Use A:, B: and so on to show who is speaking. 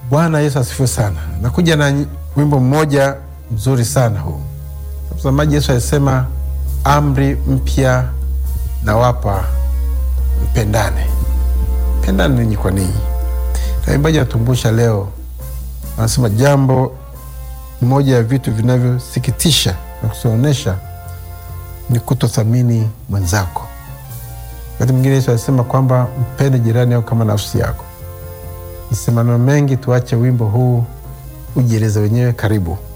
A: Bwana Yesu asifiwe sana. Nakuja na wimbo mmoja mzuri sana huu. Mtazamaji, Yesu alisema amri mpya nawapa, mpendane. Pendane ninyi kwa ninyi. Na waimbaji wanatumbusha leo, wanasema jambo moja ya vitu vinavyosikitisha na kusionesha ni kutothamini mwenzako. Wakati mwingine Yesu alisema kwamba mpende jirani yako kama nafsi yako. Nisemano mengi, tuache wimbo huu ujieleze wenyewe. Karibu.